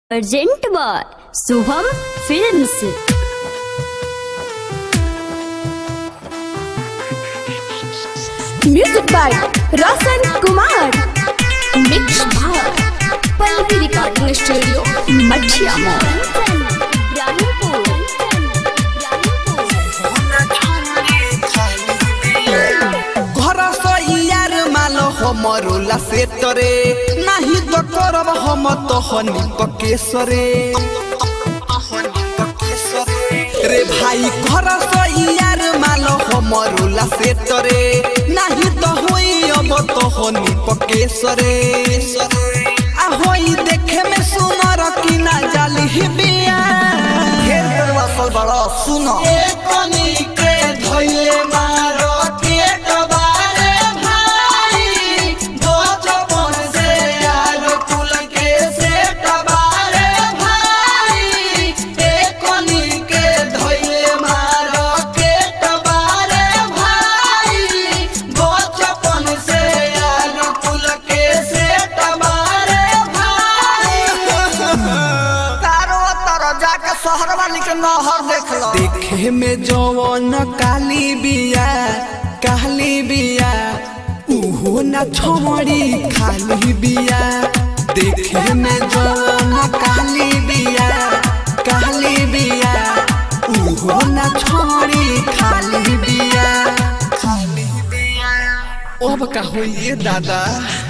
urgent by Shubham films music by Roshan Kumar mix by Pallavi recording studio मठिया मॉल घर यार माल हमरोला सेटरे नाही तो करब हम तो हनी पकेसरे रे भाई घर यार माल हमरोला सेटरे नाही तो होई अब तो हनी पकेसरे आ होई देखे में सुनर कि ना जाली ही बिया घेर कर बसल बड़ा सुनो ए कनी के धइले मारो के कबारे भाई बचपन से यार कुल के से कबारे भाई ए कनी के धइले मारो के कबारे भाई बचपन से यार कुल के से कबारे भाई तारो तारो जाके शहर वाली के नहर देख लो देखे में जवन काली बिया काली बिया उहो न छोड़ी खाली बिया देखे में जवन काली बिया काली बिया उहो न छोड़ी खाली बिया खाली बिया अब का होइए दादा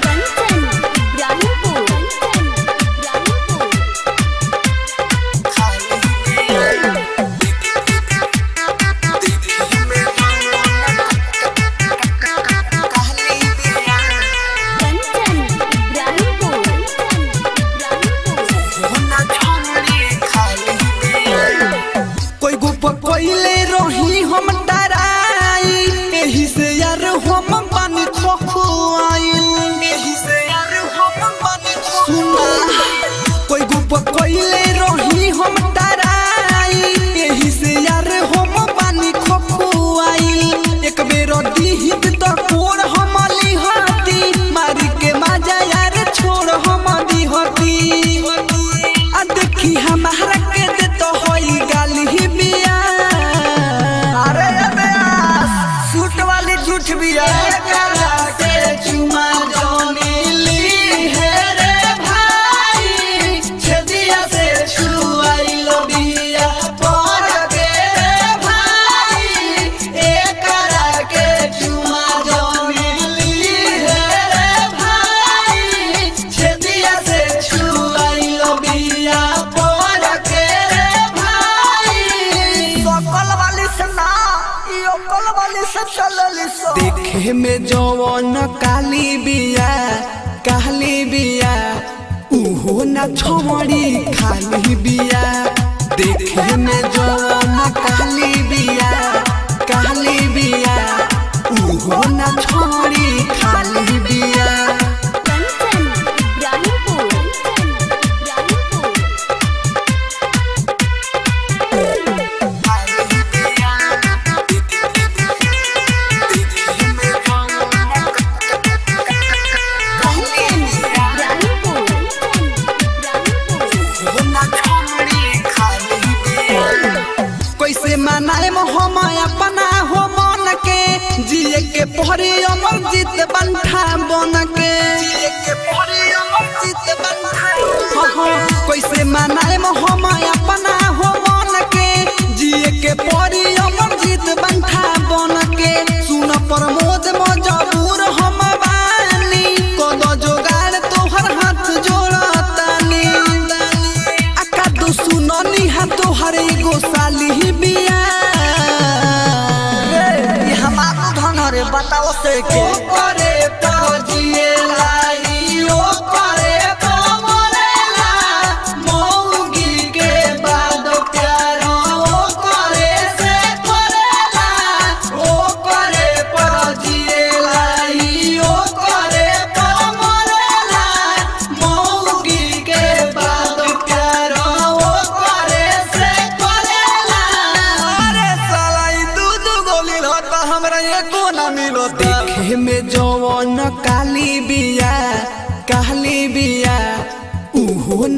कोई गुप कोइले रही हम डराई एही से यार हम पानी खोखुआई एही से यार हम पानी सुना कोई गुप कोइले रही हम डराई एही से यार हम पानी खोखुआई एक बेर दीहित त कोर हम लिहती मारी के माजा यार छोड़ हम दिहती आ देखी हमारा के दे तो होई गाली ही बिया अरे अबेस सूट वाली झूठ बिया करा के चुमा जोनी ली है रे भाई छदिया से छुआई लो बिया पर के रे भाई ए करा के चुमा जोनी ली है रे भाई छदिया से छुआई लो बिया पर के रे भाई सकल वाली से ना ई ओकल वाली से चलली सो देखे में जवन काली बिया काली बिया उहो न छोड़ी खाली बिया देखे में जवन काली बिया काली बिया उहो न छोड़ी खाली बिया कैसे मनाए हम अपना हो मन के जिए के पहरे अमर जीत बंठा बन के जिए के पहरे अमर जीत बंठा कैसे मनाए हम अपना हो मन के जिए के पहरे अमर जीत बंठा बन के सुन प्रमोद मजबूर हम बानी कद जोगाड़ तोहर हाथ जोड़तानी आका दो सुननी हा तोहर एगो साली बिया रे ई हमारो धन रे बताओ से के करे तो जिए लाई ओ करे तो मरेला मौगी के बाद प्यार ओ करे से करेला ओ करे पर जिए लाई ओ करे तो मरेला मौगी के बाद प्यार ओ करे से करेला अरे साला ई दूध गोली होता हमरा एको ना मिलो देखे में जवन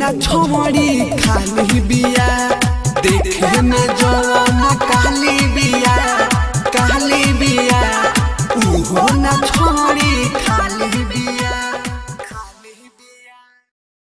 ना छोड़ी खाली बिया देखे में जवान